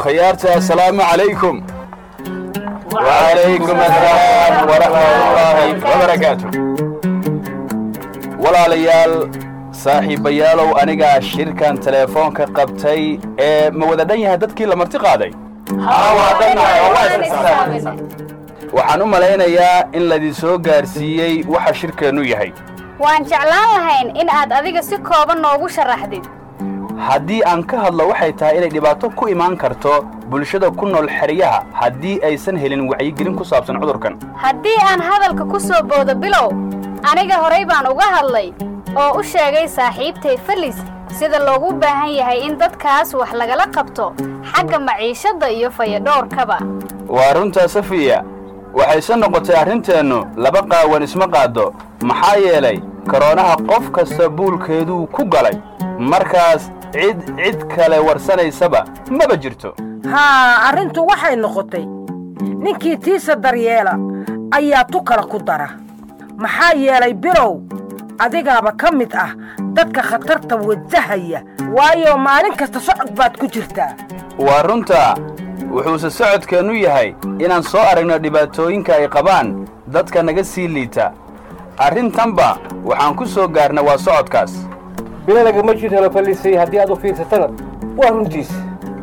akhyaarta assalaamu calaykum wacalaykum assalaam waraxmatullaahi wabarakaatu walaalayaal saaxiibayaalow anigaa shirkan teleefoonka qabtay ee ma wada dhan yahay dadkii la marti qaaday waxaan u malaynayaa in laydin soo gaarsiiyey waxa shirkeennu yahay waan jeclaan lahayn in aad adiga si kooban noogu sharaxdid haddii aan ka hadlo waxay tahay inay dhibaato ku imaan karto bulshada ku nool xeryaha haddii aysan helin wacyigelin ku saabsan cudurkan haddii aan hadalka ku soo boodo bilow aniga horay baan uga hadlay oo u sheegay saaxiibtay felis sida loogu baahan yahay in dadkaas wax lagala qabto xagga maciishadda iyo fayadhowrkaba waa runtaa safiya waxayse noqotay arrinteennu laba qaawan isma qaaddo maxaa yeelay koroonaha qof kasta buulkeeduu ku galay markaas cid cid kale warsanaysaba maba jirto haa arrintu waxay noqotay ninkii tiisa daryeela ayaa tu kale ku dara maxaa yeelay bilow adigaaba ka mid ah dadka khatarta wajahaya waayo maalin kasta socod baad ku jirtaa waa runtaa wuxuuse socodkeennu yahay inaan soo aragno dhibaatooyinka ay qabaan dadka naga sii liita arrintanba waxaan ku soo gaarna waa socodkaas bilo lagama jir helo fallisay haddii aad u fiirsatana waa runtiis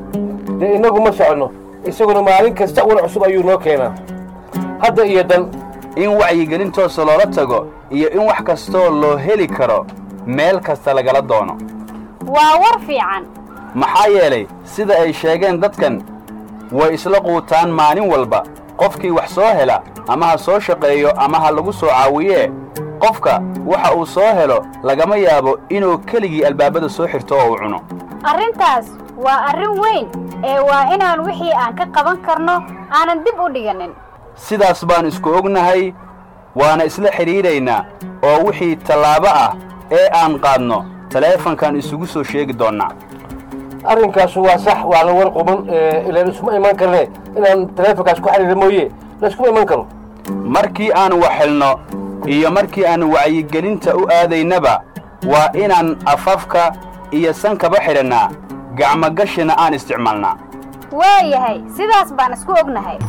dee innagu ma soconno isaguna maalin kasta wan cusub ayuu noo keenaa hadda iyo dan in wacyigelin toosa loola tago iyo in wax kastoo loo heli karo meel kasta lagala doono waa war fiican maxaa yeelay sida ay sheegeen dadkan way isla quutaan maalin walba qofkii wax soo hela ama ha soo shaqeeyo ama ha lagu soo caawiyee qofka waxa uu soo helo lagama yaabo inuu keligii albaabada soo xirto oo uu cuno arrintaas waa arrin weyn ee waa inaan wixii aan ka qaban karno aanan dib u dhiganin sidaas baan isku ognahay waana isla xidhiidhaynaa oo wixii tallaabo ah ee aan qaadno taleefankan isugu soo sheegi doonnaa arrinkaasu waa sax waa la war quban ilaan iskuma imaan karne inaan taleefonkaas ku xidhiira mooye layskuma iman karo markii aan wax helno iyo markii aan wacyigelinta u aadaynaba waa inaan afafka iyo sankaba xidhannaa gacmogashina aan isticmaalnaa waayahay sidaas baan isku ognahay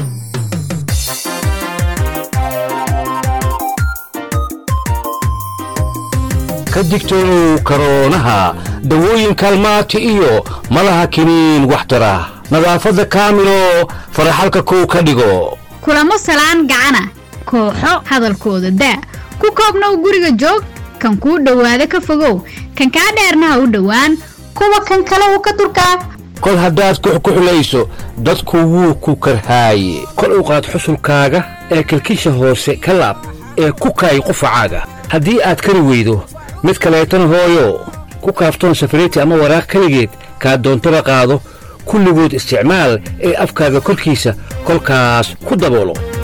ka digtoonow karoonaha dawooyin kaalmaati iyo malaha kiniin waxtara nadaafadda kaamilo faraxalka kow ka dhigo kulamo salaan gacana kooxo hadalkooda daa ku koobnow guriga joog kan kuu dhowaada ka fogow kan kaa dheerna ha u dhowaan kuwa kan kale u ka durkaa kol haddaad kuxkuxulayso dadku wuu ku karhaaye kol u qaad xusulkaaga ee kilkisha hoose ka laab ee ku kaay qufacaaga haddii aad kari weydo mid kaleetana hooyo ku kaaftoon safariti ama waraaq keligeed kaa doontaba qaado kulligood isticmaal ee afkaaga korkiisa kolkaas ku daboolo